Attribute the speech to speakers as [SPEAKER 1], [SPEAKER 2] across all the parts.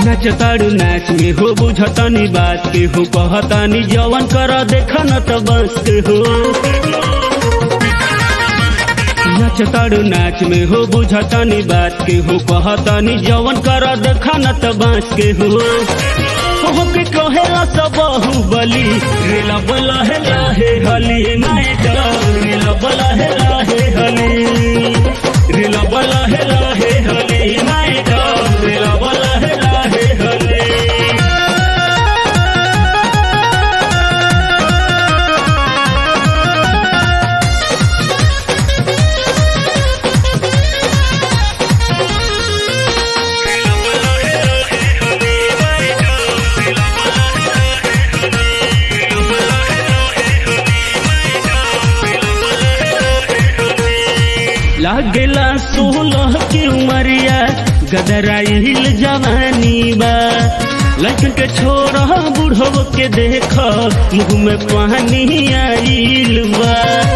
[SPEAKER 1] नाचताड़ू नाच में हो बुझतानी बात के हो कहतानी जवन कर देखा न त बस के हो नाचताड़ू नाच में हो बुझतानी बात के हो कहतानी जवन कर देखा न त बस के हो हो के कहेला सब बाहुबली रेला बला है लाहे हली नहीं डर रेला बला है लाहे हली रेला बला है लाहे हली नहीं डर रेला बला है लाहे हली लागेला सोलह की उमरिया गदराइल जवानी बा लड़कन के छोरा बुढ़व के देख मुंह में पानी आइल बा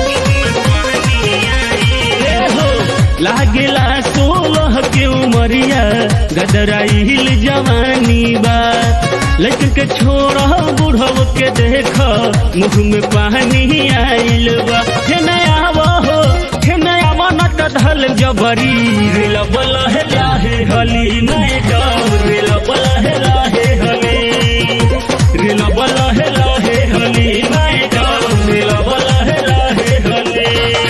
[SPEAKER 1] ए हो, लागेला सोलह के उमरिया गदराइल जवानी बा लड़कन के छोरा बुढ़व के देख मुंह में पानी आइल बा हे नया हो हे नया मनत धल जबरी रेल बल है लाहे हली नहीं डर रेल बल है लाहे हली रेल बल है लाहे हली नहीं डर रेल बल है लाहे हली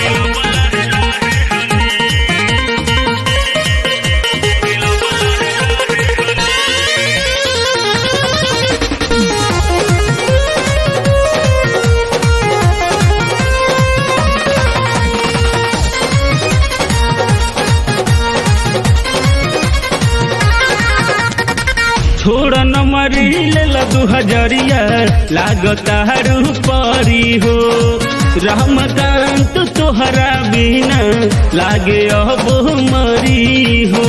[SPEAKER 1] छोड़ न मरी ले दू हजरिया लागता परी हो रामकांत तोहरा बिना लागे अब मरी हो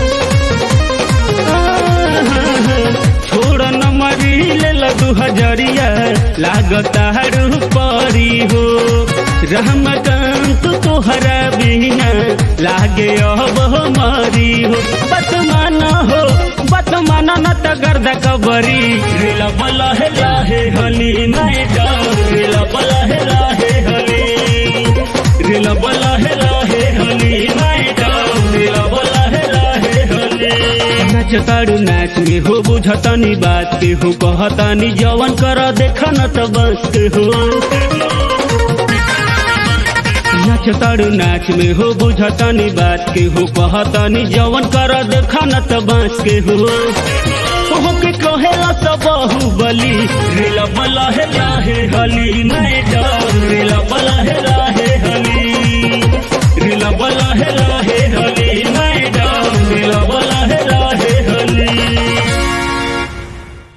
[SPEAKER 1] छोड़ न मरी ले दू हजरिया लागता परी हो रामकांत तोहरा बिना लागे अब मरी हो बतमान हो बतमान न त गर्द कबरी रेला बला है लाहे हली नहीं डर रेला बला है लाहे हली रेला बला है लाहे हली नहीं डर रेला बला है लाहे हली नाचताड़ू नाच में हो बुझतानी बात के हो कहतानी जवन कर देखा न त बस के हो नाचताड़ू नाच में हो बुझतानी बात के हो कहतानी जवन कर देखा न त बांस के हो हो के कहेला सब बाहुबली रेला बला है लाहे हली नहीं डर रेला बला